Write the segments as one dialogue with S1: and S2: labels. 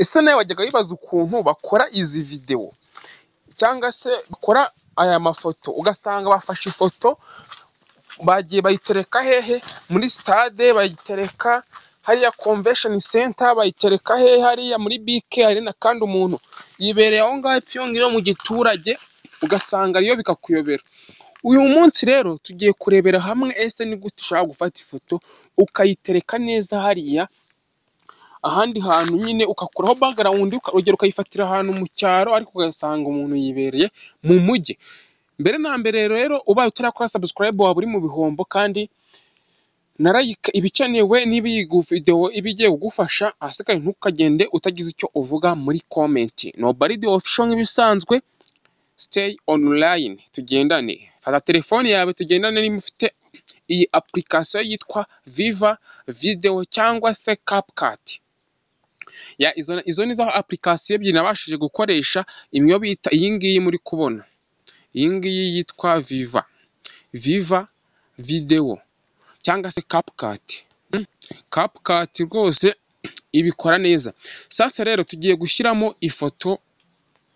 S1: Ese nawe wajyaga wibaza ukuntu bakora izi videwo cyangwa se bakora aya mafoto, ugasanga bafashe ifoto bagiye bayitereka hehe? Muri sitade bayitereka, hariya komvesheni senta bayitereka hehe? Hariya muri bike hari n'akandi umuntu yibereye aho ngaho ipfiyo ngiyo mu giturage ugasanga ariyo bikakuyobera. Uyu munsi rero tugiye kurebera hamwe ese ni gute ushobora gufata ifoto ukayitereka neza hariya, ahandi hantu nyine ugakuraho bagarawundi, urugero ukayifatira ahantu mu cyaro ariko ugasanga umuntu yibereye mu mujyi. Mbere na mbere rero ubaye utarakora sabusikarayibu waba uri mu bihombo kandi na layika iba ikenewe niba iyi videwo iba igiye kugufasha, ahasigaye ntukagende utagize icyo uvuga muri komenti. Nobaridi ofisho nk'ibisanzwe, siteyi onurayini tugendane. Fata telefone yawe tugendane niba ufite iyi apulikasiyo yitwa viva videwo cyangwa se kapukati. Izo ni zo apulikasiyo ebyiri nabashije gukoresha, imwe bita iyi ngiyi muri kubona, iyi ngiyi yitwa viva, viva videwo cyangwa se kapukati. Kapukati rwose ibikora neza. Sasa rero tugiye gushyiramo ifoto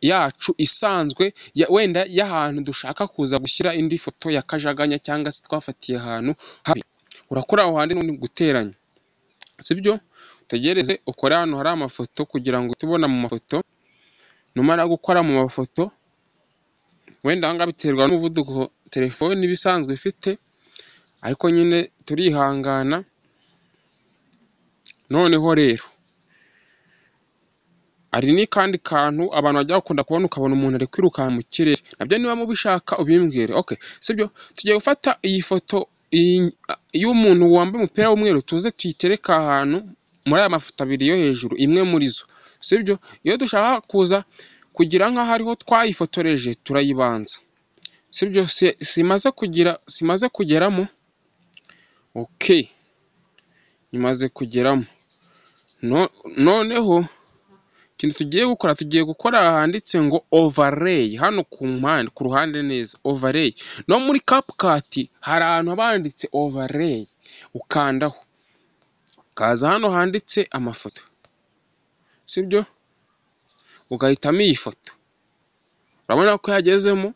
S1: yacu isanzwe, wenda y'ahantu dushaka kuza gushyira indi foto ya kajaganya cyangwa se twafatiye ahantu habi. Urakora aho hantu ubundi guteranya, sibyo? Utegereze ukore hano hari amafoto kugira ngo uhite ubona mu mafoto, numara gukora mu mafoto, wenda aha ngaha biterwa n'umuvuduko telefone iba isanzwe ifite, ariko nyine turihangana. Noneho rero hari n'akandi kantu abantu bajya bakunda kubona ukabona umuntu ari kwirukanka mu kirere, nabyo niba mubishaka ubimbwire, oke sibyo? Tugiye gufata iyi foto y'umuntu wambaye umupira w'umweru tuze tuyitereke ahantu muri aya mafoto abiri yo hejuru, imwe muri zo, sibyo? Iyo dushaka kuza kugira nk'aho ariho twayifotoreje turayibanza, sibyo? Simaze kugira, simaze kugeramo? Oke, imaze kugeramo. Noneho ikintu tugiye gukora, tugiye gukora aha handitse ngo overeyi, hano ku mpande, ku ruhande neza, overeyi. No muri kapukati hari ahantu haba handitse overeyi, ukandaho, ukaza hano handitse amafoto, sibyo? Ugahitamo iyi foto, urabona ko yagezemo?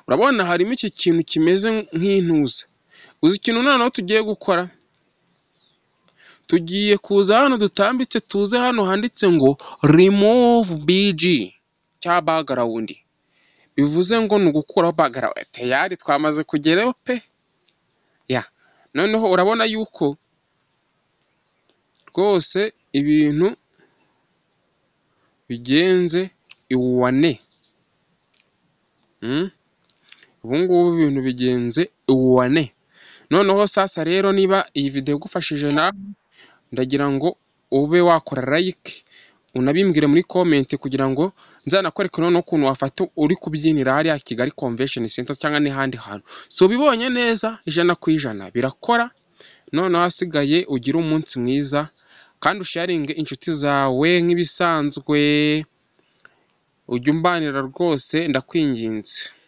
S1: Urabona harimo iki kintu kimeze nk'intuza. Uzi ikintu noneho tugiye gukora? Tugiye kuza hano dutambitse, tuze hano handitse ngo rimuvu biji cyangwa bagarawundi, bivuze ngo ni ugukuraho bagarawundi. Tayari twamaze kugerayo pe! Ya, noneho urabona yuko rwose ibintu bigenze iwane, ubu ngubu ibintu bigenze iwane. Noneho sasa rero niba iyi videwo igufashije nawe, ndagira ngo ube wakora layike, unabimbwire muri komenti kugira ngo nzanakwereke noneho ukuntu wafata uri kubyinira hariya Kigali komvesheni senta cyangwa n'ahandi hantu. Si ubibonye neza ijana ku ijana, birakora, noneho ahasigaye ugire umunsi mwiza kandi usharinge inshuti zawe nk'ibisanzwe, ujye umbanira rwose ndakwinginze.